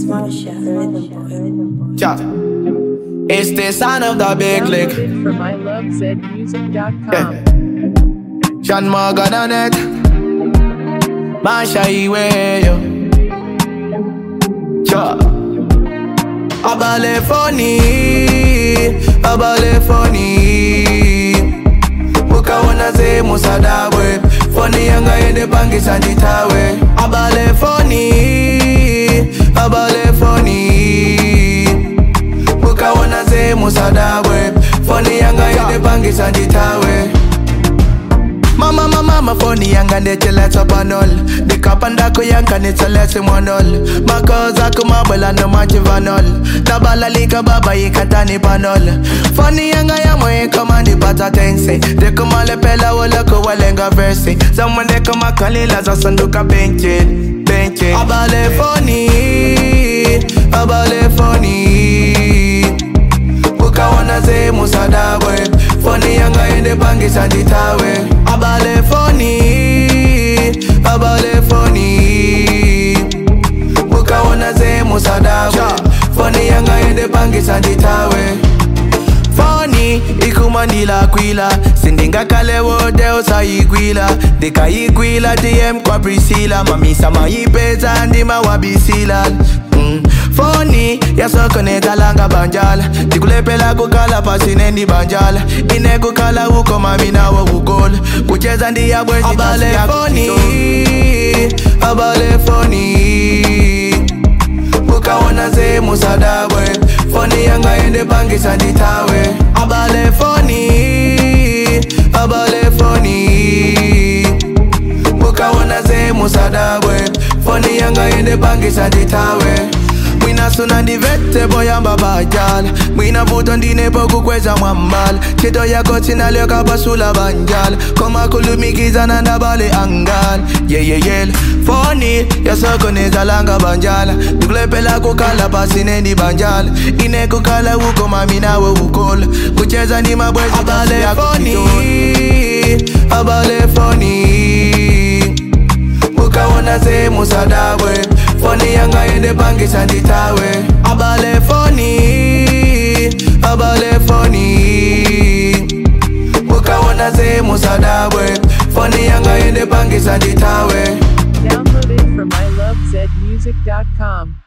Marsha, rhythm boy, rhythm boy. Yeah. It's the sound of the big lick. Downloaded from ilovezmusic.com. Yeah. Sean Morgan on it. Masha Iwe, yo. Yeah. Abale funny, abale funny. Ukaona ze musadabwe, funny yanga ende pangisa nditawe. Abale funny, abale funny. Ukaona ze musadabwe, funny yanga ende pangisa nditawe. Mama mama mama phone yanga ndecheleta panol ndikapandako yanga nitseletse monol makoza kumabwela nomachivanol tabalalika baba yikatani panol foni yanga yamwe ikomandi pata tense ndikumalepela woloko walenga versi zamwe ndikumakalila zasanduka benche benche abale foni abale foni ukaona ze musadabwe foni yanga ende pangisa nditawe abale foni abale foni ukaona ze musadabwe foni yanga ende pangisa nditawe foni ikumandila kwila sindingakale wote usayigwila ndikayigwila dm kwa prisila mamisa mayipeza ndima wabisila mm. foni yasokonetalanga banjala ndikulepela kukala pasinendi banjala inekukala uko mami nawo ukola kucheza ndiyabwezi abale foni abale foni ukaona ze musadabwe foni yanga ende pangisa nditawe abale foni abale foni ukaona ze musadabwe foni yanga ende pangisa nditawe mwina suna ndivete boyamba bajala mwina vuto ndinepo kukweza mwambala chito yako sinalyoka basula banjala komakulumikizana ndabale angala yeyeyele foni yasokonezalanga banjala ndikulepela kukala pasinendi banjala inekukala uko mami nawe ukola kucheza ndi mabwezi abale foni abale foni ukaona ze musadabwe foni yanga ende pangisa nditawe abale foni abale foni ukaona ze musadabwe foni yanga ende pangisa nditawe Downloaded from ilovezmusic.com.